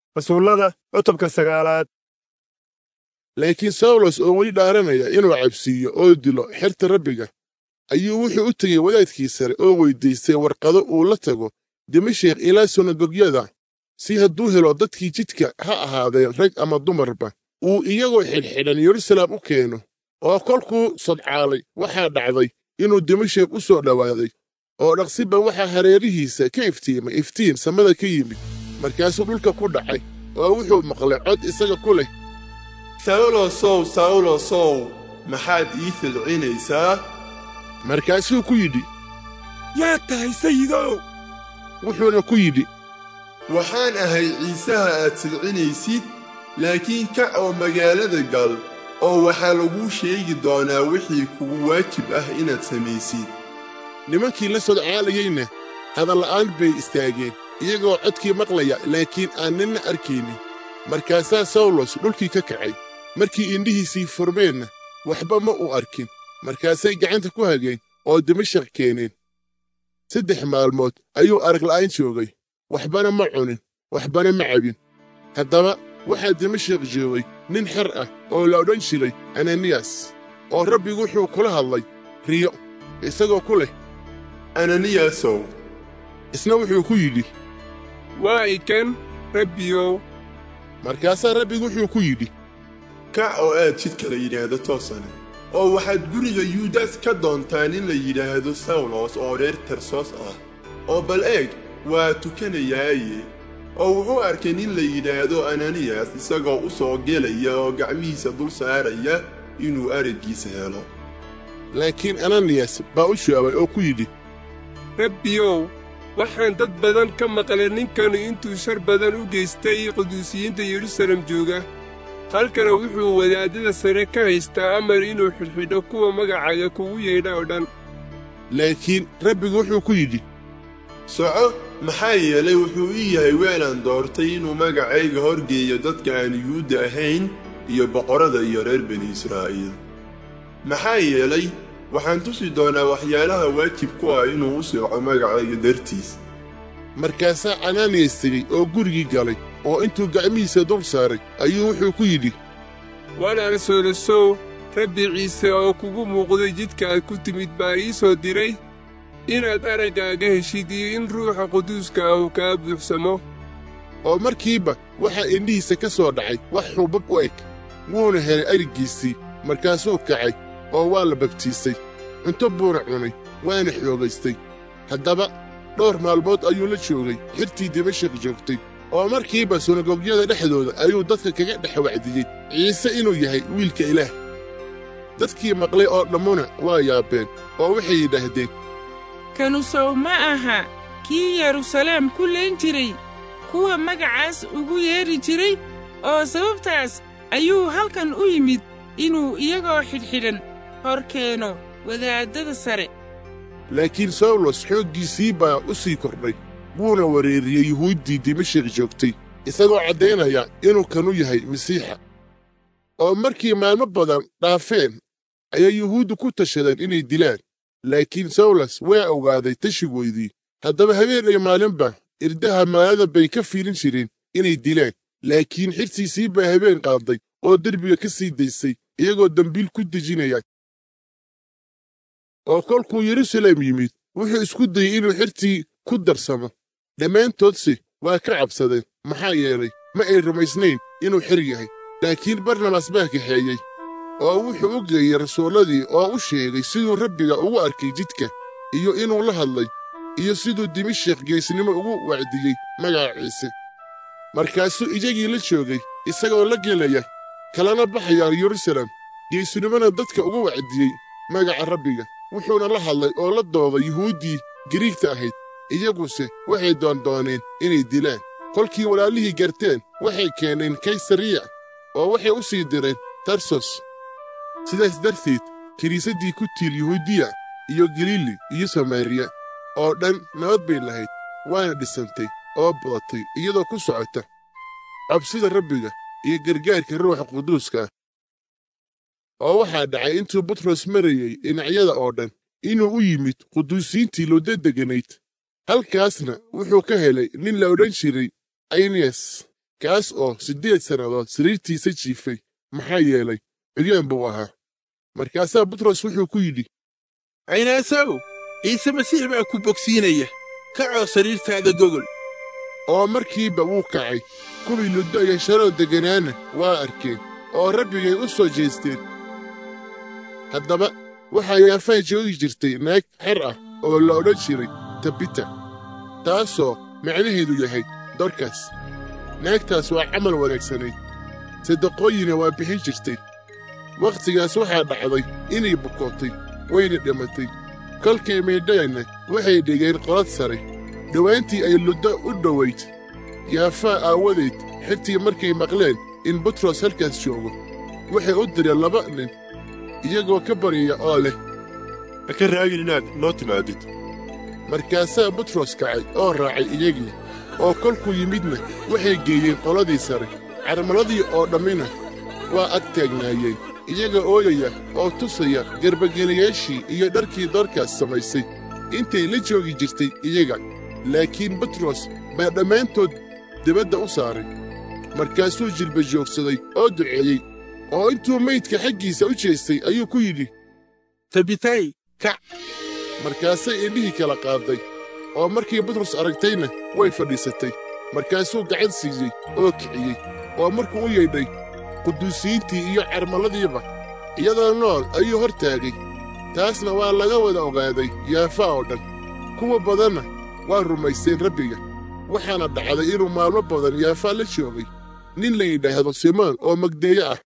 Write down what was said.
rasuullada cutubka sagaalaad laakiin sawlos oo weli dhaaranaya inuu cabsiiyo oo dilo xerta rabbiga ayuu wuxuu u tegey wadaadkii sare oo weyddiistay warqado uu la tago dimashik ilaa sunagogyada si hadduu helo dadkii jidka ha ahaadeen rag ama dumarba uu iyagoo xidhxidhan yeruusaalem u keeno oo kolkuu sodcaalay waxaa dhacday inuu dimashik u soo dhowaaday oo dhaqsiba waxaa hareerihiisa ka iftiimay iftiin samada ka yimid markaasuu dhulka ku dhacay oo wuxuu maqlay cod isaga ku leh sawlosow sawlosow maxaad ii filcinaysaa markaasuu ku yidhi yaad tahay sayidow wuxuuna ku yidhi waxaan ahay ciisaha aad silcinaysid laakiin kac oo magaalada gal oo waxaa laguu sheegi doonaa wixii kugu waajib ah inaad samaysid nimankii la sodcaalayeyna hadalla'aan bay istaageen iyagoo codkii maqlaya laakiin aan ninna arkaynin markaasaa sawlos dhulkii ka kacay markii indhihiisii furmeenna waxba ma uu arkin markaasay gacanta ku hageen oo dimashik keeneen saddex maalmood ayuu aragla'aan joogay waxbana ma cunin waxbana ma cabin haddaba waxaa dimashik joogay nin xer ah oo la odhan jiray ananiyas oo rabbigu wuxuu kula hadlay riyo isagoo ku leh ananiyasow isna wuxuu ku yidhi waa ikan rabbiyow markaasaa rabbigu wuxuu ku yidhi kac oo aad jidka la yidhaahdo toosane oo waxaad guriga yuudas ka doontaa nin la yidhaahdo sawlos oo reer tarsos ah oo bal eeg waa tukanayaaye oo wuxuu arkay nin la yidhaahdo ananiyas isagoo u soo gelaya oo gacmihiisa dul saaraya inuu araggiisa helo laakiin ananiyas baa u jawaabay oo ku yidhi rabbiyow waxaan dad badan ka maqlay ninkanu intuu shar badan u geystay quduusiyiinta yerusalem jooga halkana wuxuu wadaadada sare ka haystaa amar inuu xidhxidho kuwa magacaaga kugu yeedha oo dhan laakiin rabbigu wuxuu ku yidhi soco maxaa yeelay wuxuu ii yahay weelaan doortay inuu magacayga horgeeyo dadka aan yuhuudda ahayn iyo boqorrada iyo reer bani israa'iil maxaa yeelay waxaan tusi doonaa waxyaalaha waajib ku ah inuu u sooco magacayga dartiis markaasaa ananiyas tegey oo gurigii galay oo intuu gacmihiisa dul saaray ayuu wuxuu ku yidhi walaal soolosow rabbi ciise oo kugu muuqday jidka aad ku timid baa ii soo diray inaad araggaaga heshid iyo in ruuxa quduuska ah uu kaa buuxsamo oo markiiba waxaa indhihiisa ka soo dhacay wax xuubab u eg wuuna helay ariggiisii markaasuu kacay oo waa la babtiisay cunto buuna cunay waana xoogaystay haddaba dhowr maalmood ayuu la joogay xirtii dimashik joogtay oo markiiba sunagogyada dhexdooda ayuu dadka kaga dhex wacdiyey ciise inuu yahay wiilka ilaah dadkii maqlay oo dhammuna waa yaabeen oo waxay yidhaahdeen kanu sow ma aha kii yeruusaleem ku leen jiray kuwa magacaas ugu yeedhi jiray oo sababtaas ayuu halkan u yimid inuu iyagoo xidhxidhan hor keeno wadaaddada sare laakiin sawlos xooggiisii baa u sii kordhay wuuna wareeriyey yuhuuddii dimashik joogtay isagoo caddaynaya inuu kanu yahay masiixa oo markii maalmo badan dhaafeen ayay yuhuuddu ku tashadeen inay dilaan laakiin sawlos waa ogaaday tashigoydii haddaba habeen iyo maalinba irdaha maalada bay ka fiilin jireen inay dilaan laakiin xirtiisii baa habeen qaadday oo derbiga ka sii daysay iyagoo dembiil ku dejinaya oo kolkuu yeruusaalem yimid wuxuu isku dayey inuu xirtii ku darsamo dhammaantoodse waa ka cabsadeen maxaa yeelay ma ay rumaysnayn inuu xir yahay laakiin barnabas baa kaxeeyey oo wuxuu u geeyey rasuulladii oo u sheegay siduu rabbiga ugu arkay jidka iyo inuu la hadlay iyo siduu dimashik geesnimo ugu wacdiyey magaca ciise markaasuu iyagii la joogay isagoo la gelaya kalana baxaya yeruusaalem geesnimona dadka ugu wacdiyey magaca rabbiga wuxuuna la hadlay oo la dooday yuhuuddii gariigta ahayd iyaguse waxay doondooneen inay dilaan kolkii walaalihii garteen waxay keeneen kaysariya oo waxay u sii direen tarsos sidaas darteed kiniisaddii ku tiil yuhuudiya iyo galiili iyo samaariya oo dhan nabad bay lahayd waana dhisantay oo badatay iyadoo ku socota cabsida rabbiga iyo gargaarka ruuxa quduuska ah oo waxaa dhacay intuu butros marayey dhinacyada oo dhan inuu u yimid quduusiintii looda deganayd halkaasna wuxuu ka helay nin la odhan jiray ayniyas kaas oo siddeed sannadood sariirtiisa jiifay maxaa yeelay ciryaan buu ahaa markaasaa butros wuxuu ku yidhi caynaasow ciise masiix baa ku bogsiinaya kacoo sariirtaada gogol oo markiiba wuu kacay kuwii luddo iyo sharoo degganaana waa arkeen oo rabbigay u soo jeesteen haddaba waxaa yaafaa joogi jirtay naag xer ah oo la odhan jiray tabita taasoo macnaheedu yahay dorkas naagtaas waa camal wanaagsanayd sadaqooyina waa bixin jirtay wakhtigaas waxaa dhacday inay bukootay wayna dhimatay kolkay maydhayanna waxay dhigeen qolad sare dhowaantii ay luddo u dhowayd yaafaa aawadeed xirtii markay maqleen in butros halkaas joogo waxay u direen laba nin iyagoo ka baryaya oo leh ha ka raagin inaad noo timaadid markaasaa butros kacay oo raacay iyagii oo kolkuu yimidna waxay geeyeen qoladii sare carmaladii oo dhammina waa ag taagnaayeen iyaga ooyaya oo tusaya garbagelayaashii iyo dharkii doorkaas samaysay intay la joogi jirtay iyaga laakiin butros baa dhammaantood dibadda u saaray markaasuu jilba joogsaday oo duceeyey oo intuu maydka xaggiisa u jeestay ayuu ku yidhi tabitay kac markaasay indhihii kala qaaday oo markii butros aragtayna way fadhiisatay markaasuu gacan siiyey oo kiciyey oo markuu u yeedhay quduusiyiintii iyo carmalladiiba iyadoo nool ayuu hor taagay taasna waa laga wada ogaaday yaafa oo dhan kuwa badanna waa rumaysteen rabbiga waxaana dhacday inuu maalmo badan yaafaa la joogay nin la yidhaahdo simoon oo magdeeyo ah